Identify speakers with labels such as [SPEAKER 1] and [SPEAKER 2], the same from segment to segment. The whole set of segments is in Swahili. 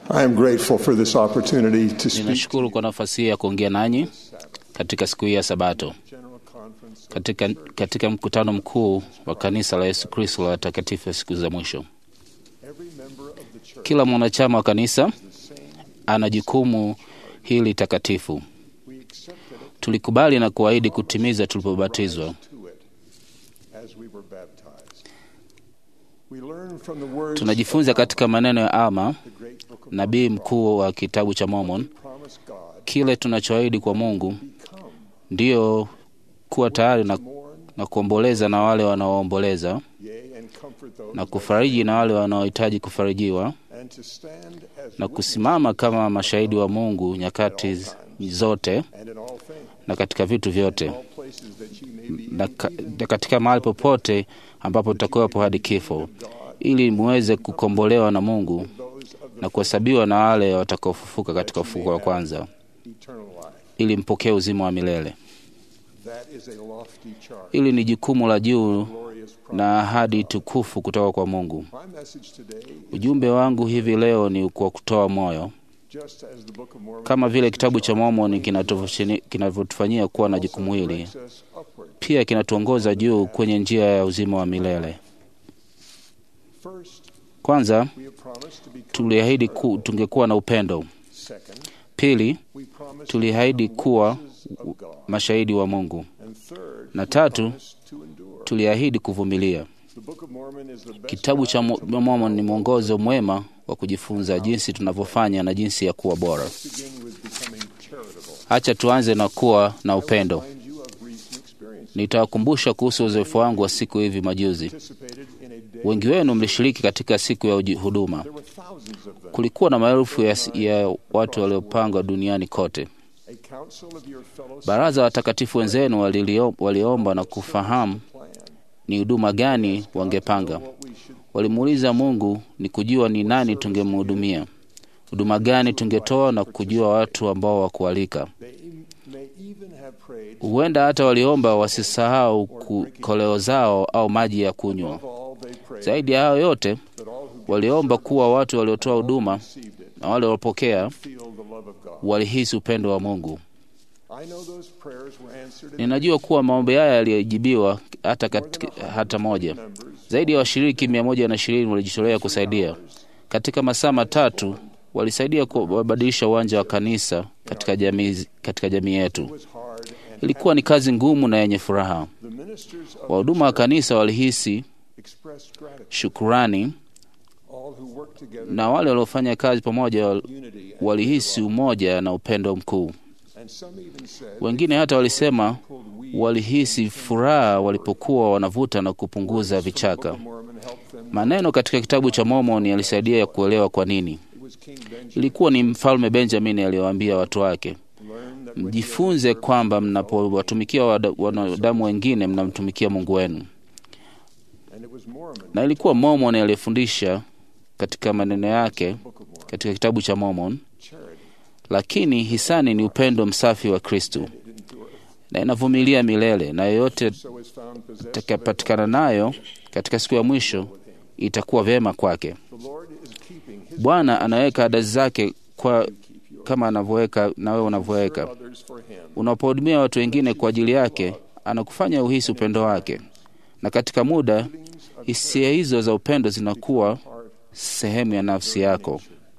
[SPEAKER 1] I am grateful for this opportunity to speak
[SPEAKER 2] Ninashukuru kwa nafasi hii ya kuongea nanyi katika siku hii ya Sabato,
[SPEAKER 1] General Conference
[SPEAKER 2] katika, katika mkutano mkuu wa kanisa la Yesu Kristo la watakatifu wa siku za mwisho.
[SPEAKER 1] every member of the church
[SPEAKER 2] Kila mwanachama wa kanisa
[SPEAKER 1] the same
[SPEAKER 2] ana jukumu hili takatifu.
[SPEAKER 1] we accepted it
[SPEAKER 2] Tulikubali na kuahidi kutimiza tulipobatizwa.
[SPEAKER 1] to it as we were baptized. We learn from the words
[SPEAKER 2] Tunajifunza
[SPEAKER 1] of
[SPEAKER 2] katika maneno ya Alma,
[SPEAKER 1] the great book of
[SPEAKER 2] nabii mkuu wa kitabu cha Mormon,
[SPEAKER 1] promise God
[SPEAKER 2] kile tunachoahidi kwa Mungu
[SPEAKER 1] become
[SPEAKER 2] ndiyo kuwa tayari na,
[SPEAKER 1] mourn
[SPEAKER 2] na kuomboleza na wale wanaoomboleza
[SPEAKER 1] yea and comfort those
[SPEAKER 2] na
[SPEAKER 1] that
[SPEAKER 2] kufariji na wale wanaohitaji kufarijiwa
[SPEAKER 1] and to stand as
[SPEAKER 2] na
[SPEAKER 1] witness
[SPEAKER 2] kusimama kama mashahidi wa Mungu nyakati zote
[SPEAKER 1] and in all things
[SPEAKER 2] na katika vitu vyote
[SPEAKER 1] all places that ye may be
[SPEAKER 2] na, ka, na katika mahali popote ambapo tutakuwepo hadi kifo, ili muweze kukombolewa na Mungu
[SPEAKER 1] those of the
[SPEAKER 2] na kuhesabiwa na wale watakaofufuka katika ufufuko wa kwanza,
[SPEAKER 1] eternal life.
[SPEAKER 2] ili mpokee uzima wa milele.
[SPEAKER 1] That is a lofty charge,
[SPEAKER 2] Hili ni jukumu la juu
[SPEAKER 1] glorious promise.
[SPEAKER 2] na ahadi tukufu kutoka kwa Mungu.
[SPEAKER 1] My message today is
[SPEAKER 2] Ujumbe wangu hivi leo ni kwa kutoa moyo,
[SPEAKER 1] just as the Book of Mormon
[SPEAKER 2] kama vile kitabu cha Mormoni kinatufashini- kinavyotufanyia kuwa na jukumu hili,
[SPEAKER 1] directs us upward.
[SPEAKER 2] pia kinatuongoza juu kwenye njia ya uzima wa milele.
[SPEAKER 1] First,
[SPEAKER 2] Kwanza
[SPEAKER 1] we have promised to become
[SPEAKER 2] tuliahidi ku, tungekuwa na upendo.
[SPEAKER 1] second,
[SPEAKER 2] Pili
[SPEAKER 1] we promised
[SPEAKER 2] tuliahidi
[SPEAKER 1] to
[SPEAKER 2] kuwa
[SPEAKER 1] witnesses of God.
[SPEAKER 2] mashahidi wa Mungu,
[SPEAKER 1] And third,
[SPEAKER 2] na
[SPEAKER 1] we
[SPEAKER 2] tatu,
[SPEAKER 1] promised to endure.
[SPEAKER 2] tuliahidi kuvumilia.
[SPEAKER 1] The Book of Mormon is the best
[SPEAKER 2] Kitabu cha
[SPEAKER 1] guide to
[SPEAKER 2] Mo- Mormon ni mwongozo mwema wa kujifunza jinsi tunavyofanya na jinsi ya kuwa bora.
[SPEAKER 1] begin with becoming charitable.
[SPEAKER 2] Hacha tuanze na kuwa na upendo.
[SPEAKER 1] Remind you of recent experiences.
[SPEAKER 2] Nitawakumbusha kuhusu uzoefu wangu wa siku hivi majuzi.
[SPEAKER 1] Participated in a day.
[SPEAKER 2] Wengi wenu mlishiriki katika siku ya uji- huduma.
[SPEAKER 1] There were thousands of them.
[SPEAKER 2] Kulikuwa na maelfu ya, ya watu waliopangwa duniani kote.
[SPEAKER 1] A council of your fellow
[SPEAKER 2] Baraza wa watakatifu wenzenu walilio- waliomba na kufahamu
[SPEAKER 1] plan.
[SPEAKER 2] ni huduma gani wangepanga.
[SPEAKER 1] What we should
[SPEAKER 2] Walimuuliza Mungu ni kujua ni nani tungemhudumia, huduma gani tungetoa na kujua watu ambao wa kualika.
[SPEAKER 1] they may even have prayed
[SPEAKER 2] Huenda hata waliomba wasisahau ku- koleo zao au maji ya kunywa.
[SPEAKER 1] above all they prayed
[SPEAKER 2] Zaidi ya hayo yote,
[SPEAKER 1] that all who
[SPEAKER 2] waliomba kuwa watu waliotoa huduma
[SPEAKER 1] received it
[SPEAKER 2] na wale waliopokea
[SPEAKER 1] feel the love of God.
[SPEAKER 2] walihisi upendo wa Mungu.
[SPEAKER 1] I know those prayers were answered in
[SPEAKER 2] Ninajua kuwa maombi haya yalijibiwa hata, katika, hata moja.
[SPEAKER 1] numbers.
[SPEAKER 2] Zaidi ya washiriki mia moja na ishirini walijitolea kusaidia. Katika masaa matatu walisaidia kubadilisha uwanja wa kanisa katika jamii, katika jamii yetu.
[SPEAKER 1] It was hard and
[SPEAKER 2] Ilikuwa ni kazi ngumu na yenye furaha.
[SPEAKER 1] the ministers of
[SPEAKER 2] Wahuduma wa kanisa walihisi
[SPEAKER 1] expressed gratitude.
[SPEAKER 2] shukurani,
[SPEAKER 1] All who worked together
[SPEAKER 2] na wale waliofanya kazi pamoja wal-
[SPEAKER 1] unity and,
[SPEAKER 2] walihisi umoja na upendo mkuu.
[SPEAKER 1] and some even said
[SPEAKER 2] Wengine hata walisema
[SPEAKER 1] pulled weed.
[SPEAKER 2] walihisi furaha walipokuwa wanavuta na kupunguza
[SPEAKER 1] Book
[SPEAKER 2] vichaka.
[SPEAKER 1] of Mormon helped them.
[SPEAKER 2] Maneno katika kitabu cha Mormon yalisaidia ya kuelewa kwa nini.
[SPEAKER 1] It was King Benjamin
[SPEAKER 2] Ilikuwa ni mfalme Benjamin aliyowaambia watu wake,
[SPEAKER 1] learned that when you
[SPEAKER 2] mjifunze kwamba mnapowatumikia wada- wanadamu wengine mnamtumikia Mungu wenu.
[SPEAKER 1] and it was Mormon
[SPEAKER 2] Na ilikuwa Mormon aliyefundisha katika maneno yake
[SPEAKER 1] Book of Mormon
[SPEAKER 2] katika kitabu cha Mormon,
[SPEAKER 1] charity
[SPEAKER 2] lakini hisani ni upendo msafi wa Kristu
[SPEAKER 1] it endureth.
[SPEAKER 2] na inavumilia milele, na yoyote
[SPEAKER 1] So is found possessed of
[SPEAKER 2] itakapatikana nayo katika siku ya mwisho itakuwa vyema kwake.
[SPEAKER 1] The Lord is keeping his
[SPEAKER 2] Bwana anaweka ada zake kwa kama anavyoweka na wewe unavyoweka.
[SPEAKER 1] others for him.
[SPEAKER 2] Unapohudumia watu wengine kwa ajili yake, anakufanya uhisi upendo wake, na katika muda hisia hizo za upendo zinakuwa
[SPEAKER 1] Heart
[SPEAKER 2] sehemu ya nafsi yako,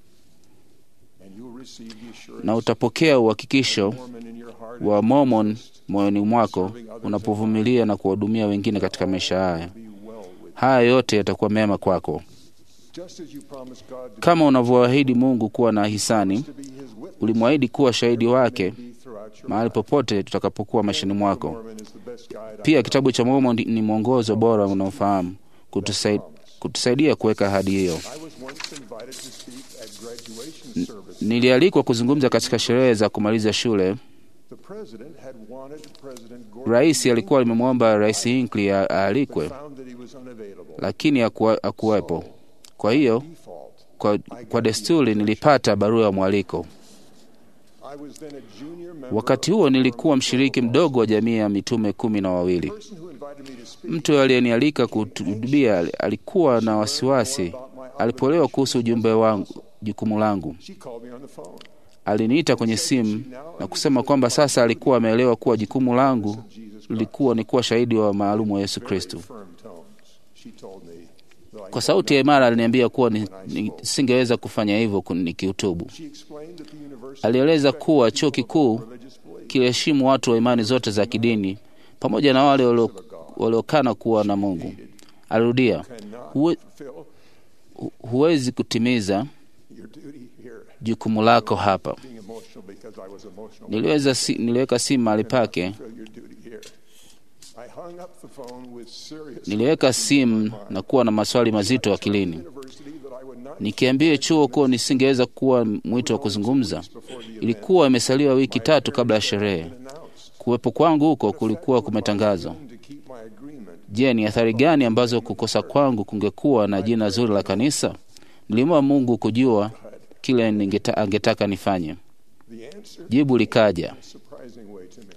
[SPEAKER 1] and you will receive the assurance
[SPEAKER 2] na utapokea uhakikisho
[SPEAKER 1] Mormon in your heart
[SPEAKER 2] wa Mormon moyoni mwako unapovumilia na kuwahudumia wengine katika maisha haya.
[SPEAKER 1] be well with
[SPEAKER 2] Haya yote yatakuwa mema kwako,
[SPEAKER 1] just as you promised God to,
[SPEAKER 2] kama unavyoahidi Mungu kuwa na hisani.
[SPEAKER 1] to be his witness
[SPEAKER 2] Ulimwahidi kuwa shahidi wake
[SPEAKER 1] be throughout your
[SPEAKER 2] mahali
[SPEAKER 1] life.
[SPEAKER 2] popote tutakapokuwa maishani mwako.
[SPEAKER 1] Mormon is the best guide I
[SPEAKER 2] Pia
[SPEAKER 1] know.
[SPEAKER 2] kitabu cha Mormon ni mwongozo bora unaofahamu kutusai, kutusaidia kuweka ahadi hiyo.
[SPEAKER 1] I was once invited to speak at graduation service.
[SPEAKER 2] Nilialikwa kuzungumza katika sherehe za kumaliza shule.
[SPEAKER 1] The president had wanted President Gordon
[SPEAKER 2] Rais alikuwa limemwomba Rais Hinckley a- aalikwe,
[SPEAKER 1] found that he was unavailable.
[SPEAKER 2] lakini hakuwa- hakuwepo. Kwa hiyo
[SPEAKER 1] Default.
[SPEAKER 2] kwa, kwa desturi nilipata barua ya mwaliko.
[SPEAKER 1] I was then a junior member
[SPEAKER 2] Wakati
[SPEAKER 1] of
[SPEAKER 2] huo
[SPEAKER 1] the
[SPEAKER 2] nilikuwa
[SPEAKER 1] Mormon
[SPEAKER 2] mshiriki
[SPEAKER 1] Protocol.
[SPEAKER 2] mdogo wa jamii ya mitume kumi na wawili.
[SPEAKER 1] The person who invited me to speak
[SPEAKER 2] Mtu aliyenialika kuhutubia alikuwa na wasiwasi
[SPEAKER 1] about my
[SPEAKER 2] Alipoelewa kuhusu ujumbe wangu, jukumu langu,
[SPEAKER 1] She called me on the phone.
[SPEAKER 2] aliniita kwenye simu na kusema kwamba sasa alikuwa ameelewa kuwa jukumu langu lilikuwa ni kuwa shahidi wa maalumu wa Yesu Kristo.
[SPEAKER 1] Firm tones. She told me, though I
[SPEAKER 2] Kwa sauti ya imara aliniambia kuwa ni- nisingeweza kufanya hivyo kun- nikihutubu.
[SPEAKER 1] She explained that the university
[SPEAKER 2] Alieleza kuwa chuo kikuu
[SPEAKER 1] religious belief
[SPEAKER 2] kiliheshimu watu wa imani zote za kidini pamoja na wale walio- waliokana kuwa na Mungu. Alirudia,
[SPEAKER 1] cannot
[SPEAKER 2] huwe,
[SPEAKER 1] fulfill
[SPEAKER 2] hu- huwezi kutimiza
[SPEAKER 1] your duty here.
[SPEAKER 2] jukumu lako hapa.
[SPEAKER 1] Being emotional because I was emotional.
[SPEAKER 2] Niliweza si, niliweka simu mahali pake,
[SPEAKER 1] Fulfill your duty here. I hung up the phone with serious
[SPEAKER 2] niliweka simu na kuwa na maswali mazito akilini,
[SPEAKER 1] university that I would not
[SPEAKER 2] nikiambia chuo kuwa nisingeweza kuwa mwito wa kuzungumza. Ilikuwa imesaliwa wiki tatu kabla ya sherehe.
[SPEAKER 1] announce.
[SPEAKER 2] Kuwepo kwangu huko kulikuwa kumetangazwa.
[SPEAKER 1] To keep my agreement.
[SPEAKER 2] Je, ni athari gani ambazo kukosa kwangu kungekuwa na jina zuri la kanisa? Nilimwomba Mungu kujua kile ningeta, angetaka nifanye.
[SPEAKER 1] The answer
[SPEAKER 2] Jibu likaja.
[SPEAKER 1] in a surprising way to me.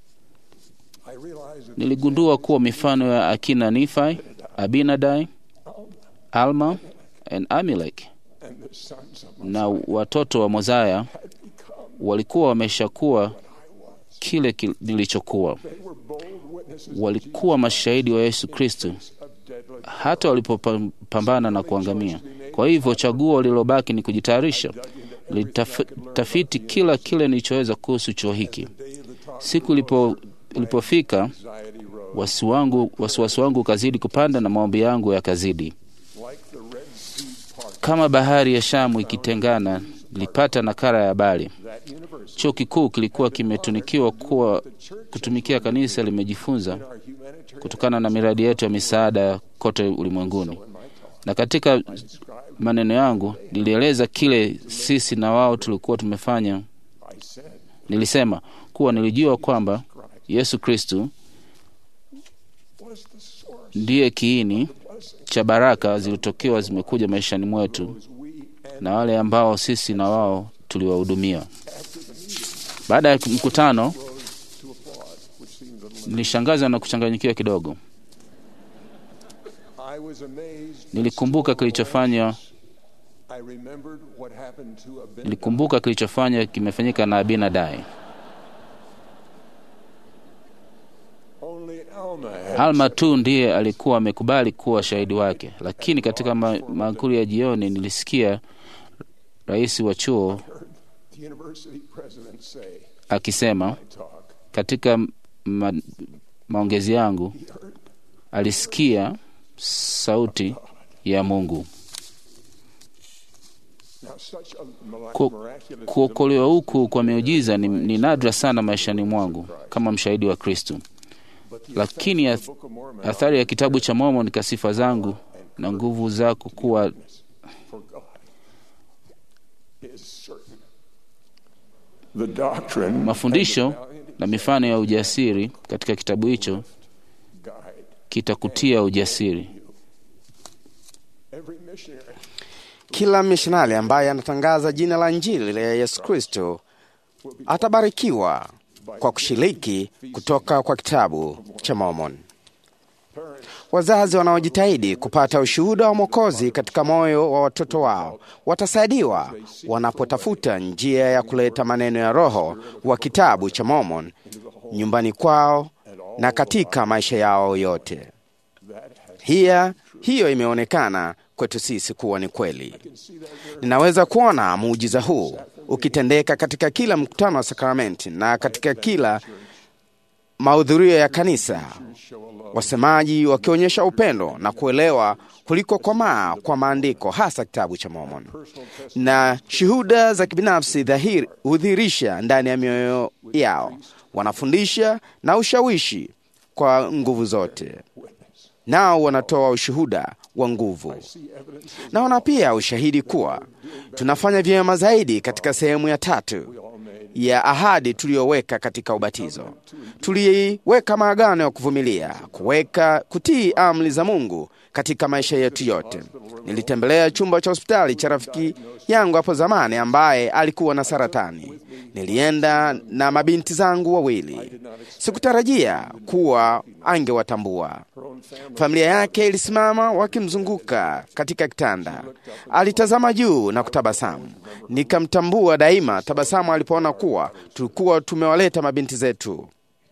[SPEAKER 1] I realized that
[SPEAKER 2] Niligundua kuwa mifano ya akina Nifai, Abinadai, Alma and Amilek
[SPEAKER 1] and the sons of
[SPEAKER 2] na watoto wa Mozaya
[SPEAKER 1] had become,
[SPEAKER 2] walikuwa wameshakuwa kile kil- nilichokuwa.
[SPEAKER 1] they were bold witnesses
[SPEAKER 2] Walikuwa mashahidi wa Yesu Kristo
[SPEAKER 1] of deadly
[SPEAKER 2] hata walipopambana na kuangamia. Kwa hivyo chaguo lililobaki ni kujitayarisha. Nilitafiti kila kile nilichoweza kuhusu chuo hiki.
[SPEAKER 1] day of the talk.
[SPEAKER 2] Siku ilipo, ilipofika
[SPEAKER 1] Anxiety rose
[SPEAKER 2] wasi wangu, wasiwasi wangu ukazidi kupanda na maombi yangu yakazidi.
[SPEAKER 1] like the Red Sea part.
[SPEAKER 2] Kama bahari ya Shamu ikitengana, nilipata nakala ya habari.
[SPEAKER 1] That university,
[SPEAKER 2] Chuo kikuu kilikuwa kimetunikiwa kuwa kutumikia kanisa limejifunza
[SPEAKER 1] our humanitarian
[SPEAKER 2] kutokana na miradi yetu ya misaada kote ulimwenguni. Na katika maneno yangu nilieleza kile sisi na wao tulikuwa tumefanya.
[SPEAKER 1] I said,
[SPEAKER 2] Nilisema kuwa nilijua kwamba Yesu Kristu
[SPEAKER 1] was the source
[SPEAKER 2] ndiye kiini
[SPEAKER 1] blessing
[SPEAKER 2] cha baraka zilizotokewa zimekuja maishani mwetu
[SPEAKER 1] was we and
[SPEAKER 2] na wale ambao sisi na wao tuliwahudumia. Baada ya mkutano,
[SPEAKER 1] rose to applaud, which seemed a little.
[SPEAKER 2] nilishangazwa na kuchanganyikiwa kidogo.
[SPEAKER 1] I was amazed.
[SPEAKER 2] Nilikumbuka kilichofanya
[SPEAKER 1] I remembered what happened to Abinadab.
[SPEAKER 2] nilikumbuka kilichofanya kimefanyika na Abinadai.
[SPEAKER 1] Only Alma had
[SPEAKER 2] Alma tu ndiye alikuwa amekubali kuwa shahidi wake, lakini katika ma maakuli ya jioni nilisikia rais wa chuo
[SPEAKER 1] heard the university president say,
[SPEAKER 2] akisema
[SPEAKER 1] talk.
[SPEAKER 2] katika ma maongezi yangu,
[SPEAKER 1] He heard
[SPEAKER 2] alisikia sauti ya Mungu.
[SPEAKER 1] now such a mira-
[SPEAKER 2] Ku-
[SPEAKER 1] miraculous
[SPEAKER 2] Kuokolewa huku kwa miujiza ni, ni nadra sana maishani mwangu kama mshahidi wa Kristo,
[SPEAKER 1] but the
[SPEAKER 2] lakini
[SPEAKER 1] effect of
[SPEAKER 2] ath-
[SPEAKER 1] the Book of Mormon
[SPEAKER 2] athari ya kitabu cha Mormoni kwa sifa zangu na nguvu zako kuwa
[SPEAKER 1] for God is certain. The doctrine
[SPEAKER 2] mafundisho
[SPEAKER 1] and the valiant
[SPEAKER 2] na mifano ya ujasiri katika kitabu hicho
[SPEAKER 1] guide
[SPEAKER 2] kitakutia ujasiri.
[SPEAKER 1] every missionary
[SPEAKER 3] Kila mishonari ambaye anatangaza jina la Injili la Yesu Kristo atabarikiwa kwa kushiriki kutoka kwa kitabu cha Mormon.
[SPEAKER 1] parents
[SPEAKER 3] Wazazi wanaojitahidi kupata ushuhuda wa Mwokozi katika moyo wa watoto wao watasaidiwa wanapotafuta njia ya kuleta maneno ya Roho wa kitabu cha Mormon nyumbani kwao na katika maisha yao yote.
[SPEAKER 1] that has
[SPEAKER 3] Hiya, hiyo imeonekana kwetu sisi kuwa ni kweli. Ninaweza kuona muujiza huu ukitendeka katika kila mkutano wa sakramenti na katika kila mahudhurio ya kanisa, wasemaji wakionyesha upendo na kuelewa kuliko komaa kwa maandiko, hasa kitabu cha Mormon, na shuhuda za kibinafsi dhahiri hudhihirisha ndani ya mioyo yao, wanafundisha na ushawishi kwa nguvu zote nao wanatoa ushuhuda wa nguvu. Naona pia ushahidi kuwa tunafanya vyema zaidi katika sehemu ya tatu ya ahadi tuliyoweka katika ubatizo. Tuliweka maagano ya kuvumilia, kuweka kutii amri za Mungu katika maisha yetu yote. Nilitembelea chumba cha hospitali cha rafiki yangu hapo zamani ambaye alikuwa na saratani. Nilienda na mabinti zangu wawili. Sikutarajia kuwa angewatambua. Familia yake ilisimama wakimzunguka katika kitanda. Alitazama juu na kutabasamu. Nikamtambua daima tabasamu alipoona kuwa tulikuwa tumewaleta mabinti zetu.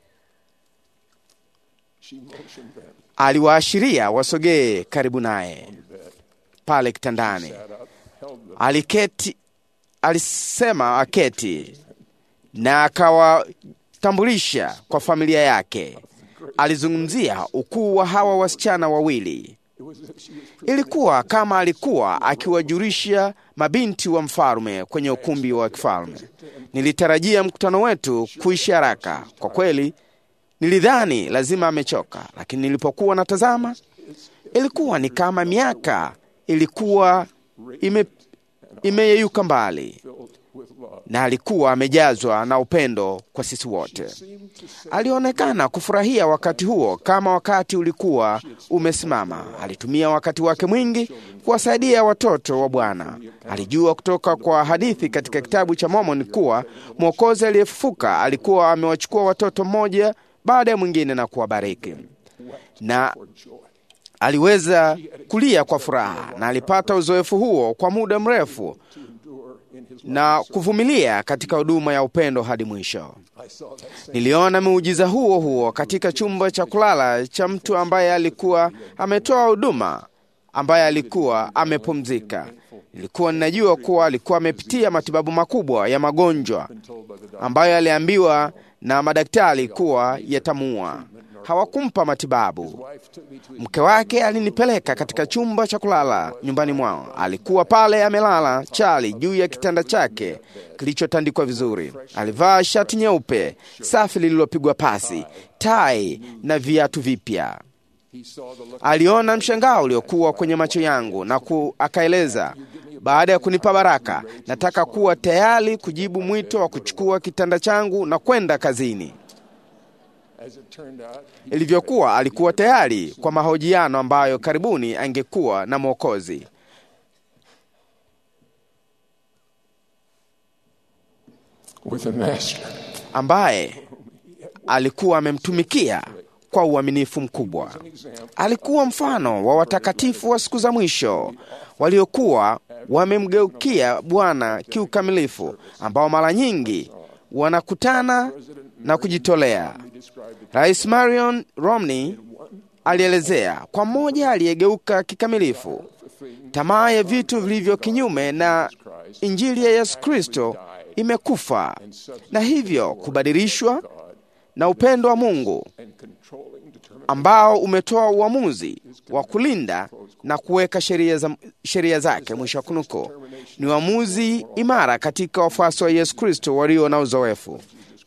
[SPEAKER 3] Aliwaashiria wasogee karibu naye pale kitandani. Aliketi, alisema aketi na akawatambulisha kwa familia yake. Alizungumzia ukuu wa hawa wasichana wawili. Ilikuwa kama alikuwa akiwajulisha mabinti wa mfalme kwenye ukumbi wa kifalme. Nilitarajia mkutano wetu kuisha haraka. Kwa kweli, nilidhani lazima amechoka, lakini nilipokuwa natazama, ilikuwa ni kama miaka ilikuwa ime, imeyeyuka mbali na alikuwa amejazwa na upendo kwa sisi wote. Alionekana kufurahia wakati huo kama wakati ulikuwa umesimama. Alitumia wakati wake mwingi kuwasaidia watoto wa Bwana. Alijua kutoka kwa hadithi katika kitabu cha Mormoni kuwa Mwokozi aliyefufuka alikuwa amewachukua watoto mmoja baada ya mwingine na kuwabariki na aliweza kulia kwa furaha, na alipata uzoefu huo kwa muda mrefu na kuvumilia katika huduma ya upendo hadi mwisho. Niliona muujiza huo huo katika chumba cha kulala cha mtu ambaye alikuwa ametoa huduma, ambaye alikuwa amepumzika. Nilikuwa ninajua kuwa alikuwa amepitia matibabu makubwa ya magonjwa ambayo aliambiwa na madaktari kuwa yatamuua. Hawakumpa matibabu. Mke wake alinipeleka katika chumba cha kulala nyumbani mwao. Alikuwa pale amelala chali juu ya kitanda chake kilichotandikwa vizuri. Alivaa shati nyeupe safi lililopigwa pasi, tai na viatu vipya. Aliona mshangao uliokuwa kwenye macho yangu na ku, akaeleza baada ya kunipa baraka, nataka kuwa tayari kujibu mwito wa kuchukua kitanda changu na kwenda kazini. Ilivyokuwa, alikuwa tayari kwa mahojiano ambayo karibuni angekuwa na Mwokozi.
[SPEAKER 1] with a master.
[SPEAKER 3] ambaye alikuwa amemtumikia kwa uaminifu mkubwa. Alikuwa mfano wa watakatifu wa siku za mwisho waliokuwa wamemgeukia Bwana kiukamilifu, ambao mara nyingi wanakutana na kujitolea. Rais Marion Romney alielezea kwa mmoja aliyegeuka kikamilifu tamaa ya vitu vilivyo kinyume na Injili ya Yesu Kristo imekufa na hivyo kubadilishwa na upendo wa Mungu ambao umetoa uamuzi wa kulinda na kuweka sheria za, sheria zake. Mwisho wa kunukuu. Ni uamuzi imara katika wafuasi wa Yesu Kristo walio na uzoefu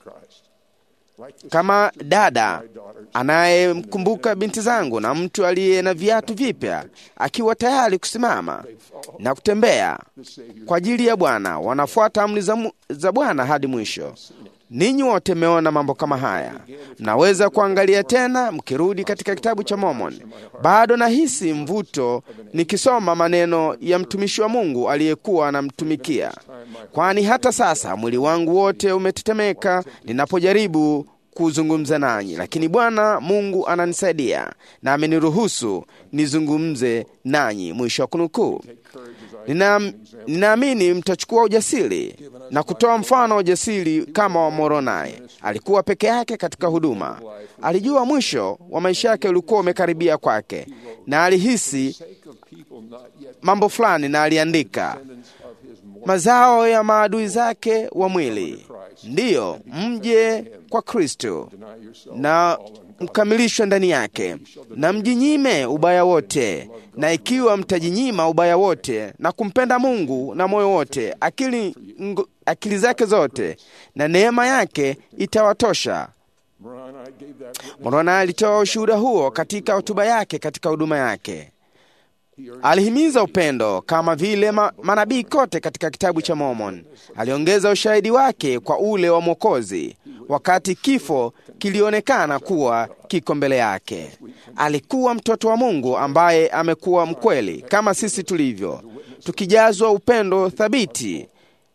[SPEAKER 3] kama dada anayemkumbuka binti zangu na mtu aliye na viatu vipya akiwa tayari kusimama na kutembea kwa ajili ya Bwana, wanafuata amri za, mu- za Bwana hadi mwisho. Ninyi wote mmeona mambo kama haya, mnaweza kuangalia tena mkirudi katika kitabu cha Mormon. Bado nahisi mvuto nikisoma maneno ya mtumishi wa Mungu aliyekuwa anamtumikia, kwani hata sasa mwili wangu wote umetetemeka ninapojaribu kuzungumza nanyi, lakini Bwana Mungu ananisaidia na ameniruhusu nizungumze nanyi. Mwisho wa kunukuu. Nina- Ninaamini mtachukua ujasiri na kutoa mfano wa ujasiri kama wa Moronai. Alikuwa peke yake katika huduma, alijua mwisho wa maisha yake ulikuwa umekaribia kwake, na alihisi mambo fulani, na aliandika mazao ya maadui zake wa mwili, ndiyo mje kwa Kristo na mkamilishwe ndani yake, na mjinyime ubaya wote, na ikiwa mtajinyima ubaya wote na kumpenda Mungu na moyo wote, akili, ngo- akili zake zote, na neema yake itawatosha.
[SPEAKER 1] Moroni gave that witness.
[SPEAKER 3] Moroni alitoa ushuhuda huo katika hotuba yake katika huduma yake. Alihimiza upendo kama vile ma, manabii kote katika kitabu cha Mormon. Aliongeza ushahidi wake kwa ule wa Mwokozi wakati kifo kilionekana kuwa kiko mbele yake. Alikuwa mtoto wa Mungu ambaye amekuwa mkweli kama sisi tulivyo, tukijazwa upendo thabiti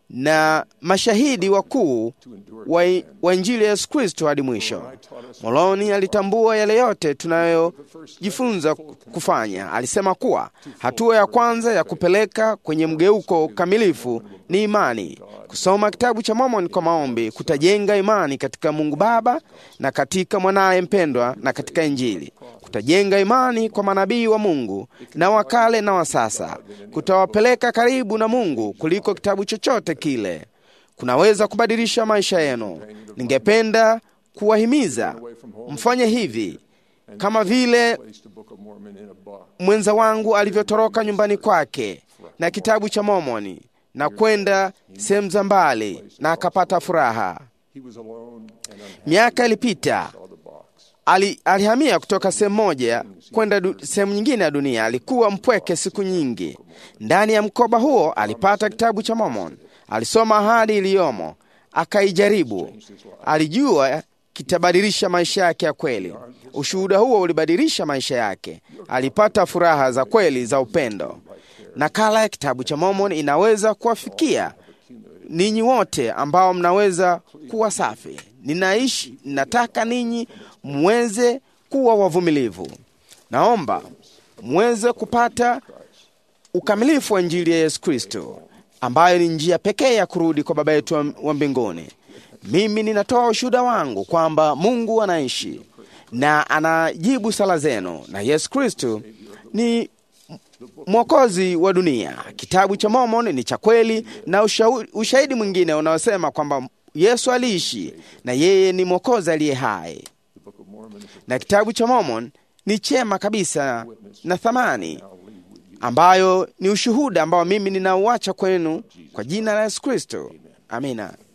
[SPEAKER 3] na mashahidi wakuu wa, wa Injili ya Yesu Kristo hadi mwisho. Moloni alitambua yale yote tunayojifunza kufanya. Alisema kuwa hatua ya kwanza ya kupeleka kwenye mgeuko kamilifu ni imani. Kusoma kitabu cha Mormoni kwa maombi kutajenga imani katika Mungu Baba na katika mwanaye mpendwa na katika Injili. Kutajenga imani kwa manabii wa Mungu na wa kale na wa sasa. Kutawapeleka karibu na Mungu kuliko kitabu chochote kile. Kunaweza kubadilisha maisha yenu. Ningependa kuwahimiza mfanye hivi kama vile mwenza wangu alivyotoroka nyumbani kwake na kitabu cha Mormoni na kwenda sehemu za mbali na akapata furaha. Miaka ilipita, ali, alihamia kutoka sehemu moja kwenda sehemu nyingine ya dunia. Alikuwa mpweke siku nyingi. Ndani ya mkoba huo alipata kitabu cha Mormon. Alisoma ahadi iliyomo, akaijaribu. Alijua kitabadilisha maisha yake ya kweli. Ushuhuda huo ulibadilisha maisha yake. Alipata furaha za kweli za upendo. Nakala ya kitabu cha Mormon inaweza kuwafikia ninyi wote ambao mnaweza kuwa safi. Ninaishi, nataka ninyi mweze kuwa wavumilivu. Naomba mweze kupata ukamilifu wa Injili ya Yesu Kristo, ambayo ni njia pekee ya kurudi kwa Baba yetu wa mbinguni. Mimi ninatoa ushuhuda wangu kwamba Mungu anaishi na anajibu sala zenu, na Yesu Kristo ni mwokozi wa dunia. Kitabu cha Mormon ni cha kweli, na ushahidi mwingine unaosema kwamba Yesu aliishi na yeye ni mwokozi aliye hai. Na kitabu cha Mormon ni chema kabisa na thamani, ambayo ni ushuhuda ambao mimi ninauacha kwenu kwa jina la Yesu Kristo. Amina.